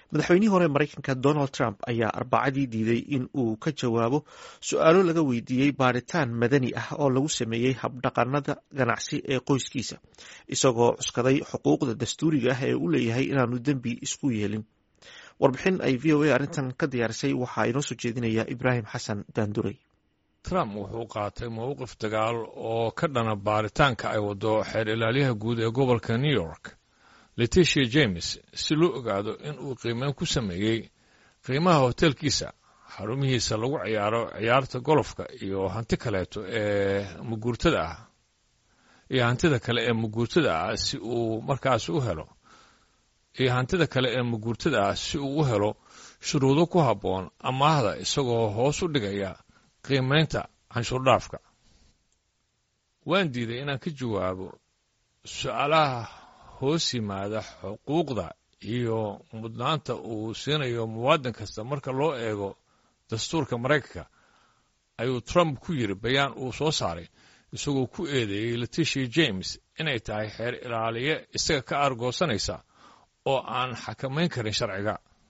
madaxweynihii hore maraykanka donald trump ayaa arbacadii diiday in uu ka jawaabo su-aalo laga weydiiyey baaritaan madani ah oo lagu sameeyey habdhaqanada ganacsi ee qoyskiisa isagoo cuskaday xuquuqda dastuuriga ah ee u leeyahay inaanu dembi isku yeelin warbixin ay v o a arrintan ka diyaarisay waxaa inoo soo jeedinaya ibraahim xasan daanduray trump wuxuu qaatay mowqif dagaal oo ka dhana baaritaanka ay wado xeer ilaalyaha guud ee gobolka new york letitia james si loo ogaado in uu qiimeyn ku sameeyey qiimaha hotelkiisa xarumihiisa lagu ciyaaro ciyaarta golofka iyo hanti kaleeto ee muguurtada ah iyo hantida kale ee muguurtada ah si uu markaas u helo iyo hantida kale ee muguurtada ah si uu u helo shuruudo ku habboon amaahda isagoo hoos u dhigaya qiimaynta canshuurdhaafka waan diiday inaan ka jawaabo su-aalaha hoos yimaada xuquuqda iyo mudnaanta uu siinayo muwaadin kasta marka loo eego dastuurka maraykanka ayuu trump ku yidhi bayaan uu soo saaray isagoo ku eedeeyey letitia james inay tahay xeer ilaaliye isaga ka aargoosanaysa oo aan xakamayn karin sharciga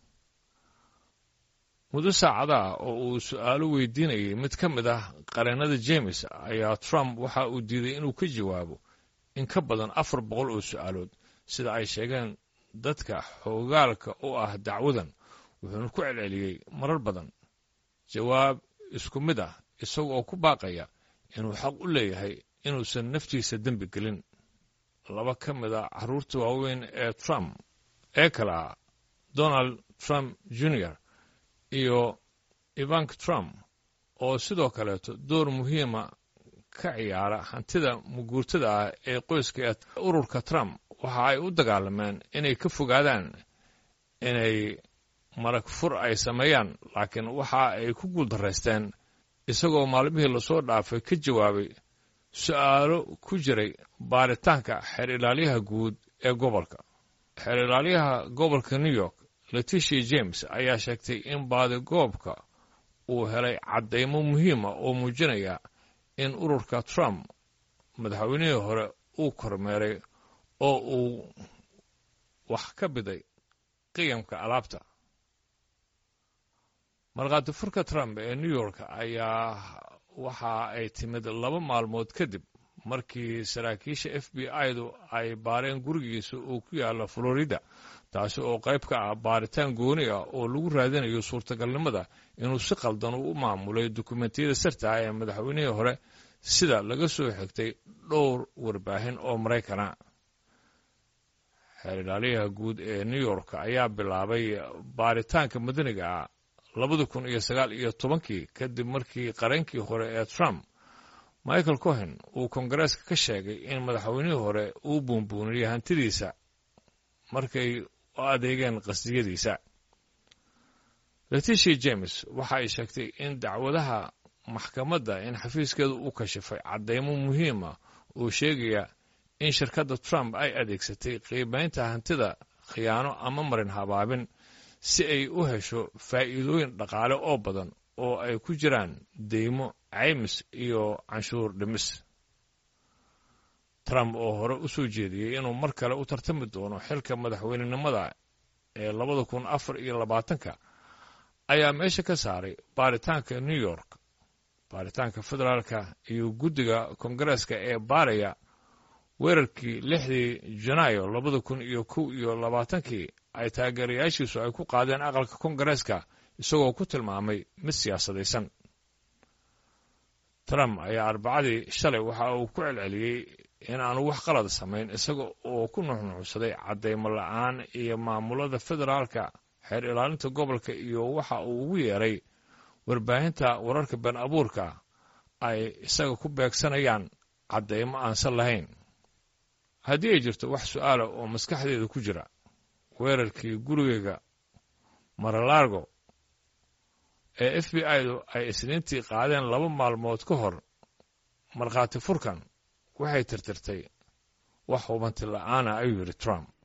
muddo saacadaah oo uu su'aalo weydiinayay mid ka mid ah qareennada james ayaa trump waxa uu diiday inuu ka jawaabo in ka badan afar boqol oo su'aalood sida ay sheegeen dadka xoogaalka u ah dacwadan wuxuuna ku celceliyey marar badan jawaab isku mid ah isaga oo ku baaqaya inuu xaq u leeyahay inuusan naftiisa dembi gelin laba ka mid a carruurta waaweyn ee trump ee kale ah donald trump junior iyo ivank trump oo sidoo kaleeto door muhiima ka ciyaara hantida muguurtada ah ee qoyska ee ururka trump waxa ay u dagaalameen inay ka fogaadaan inay marag fur ay sameeyaan laakiin waxa ay ku guuldaraysteen isagoo maalmihii lasoo dhaafay ka jawaabay su'aalo ku jiray baaritaanka xeer ilaalyaha guud ee gobolka xeer ilaalyaha gobolka new york letitia james ayaa sheegtay in baadigoobka uu helay caddaymo muhiima oo muujinaya in ururka trump madaxweynihii hore uu kormeeray oo uu wax ka biday qiyamka alaabta markhaati furka trump ee new york ayaa waxa ay timid laba maalmood kadib markii saraakiisha f b i-du ay baareen gurigiisa uu ku yaalla florida taasi oo qayb ka ah baaritaan gooni ah oo lagu raadinayo suurtagalnimada inuu si qaldan u maamulay dukumentiyada sirta ah ee madaxweynihii hore sida laga soo xigtay dhowr warbaahin oo maraykana xeer ilaaliyaha guud ee new york ayaa bilaabay baaritaanka madaniga ah labada kun iyo sagaal iyo tobankii kadib markii qareenkii hore ee trump michael cohen uu kongareeska ka sheegay in madaxweynihii hore uu buunbuuniyey hantidiisa markay u adeegeen qasdiyadiisa letitia james waxa ay sheegtay in dacwadaha maxkamadda in xafiiskeedu u kashifay caddaymo muhiima oo sheegaya in shirkadda trump ay adeegsatay qiimaynta hantida khiyaano ama marin habaabin si ay u hesho faa'iidooyin dhaqaale oo badan oo ay ku jiraan deymo caymis iyo canshuur dhimis trump oo hore u soo jeediyey inuu mar kale u tartami doono xilka madaxweynenimada ee labada kun afar iyo labaatanka ayaa meesha ka saaray baaritaanka new york baaritaanka federaalka iyo guddiga kongareeska ee baaraya weerarkii lixdii janaayo labada kun iyo kow iyo labaatankii ay taageerayaashiisu ay ku qaadeen aqalka kongareeska isagoo ku tilmaamay mid siyaasadaysan trump ayaa arbacadii shalay waxa uu ku celceliyey in aanu wax qalad samayn isaga oo ku nuxnuxsaday caddaymo la'aan iyo maamulada federaalka xeer ilaalinta gobolka iyo waxa uu ugu yeeray warbaahinta wararka been abuurka ay isaga ku beegsanayaan caddaymo aansan lahayn haddii ay jirto wax su'aala oo maskaxdeeda ku jira weerarkii gurigayga maralaargo ee f b i-du ay isniintii qaadeen laba maalmood ka hor markhaati furkan waxay tirtirtay wax hubanti la'aana ayuu yidhi trump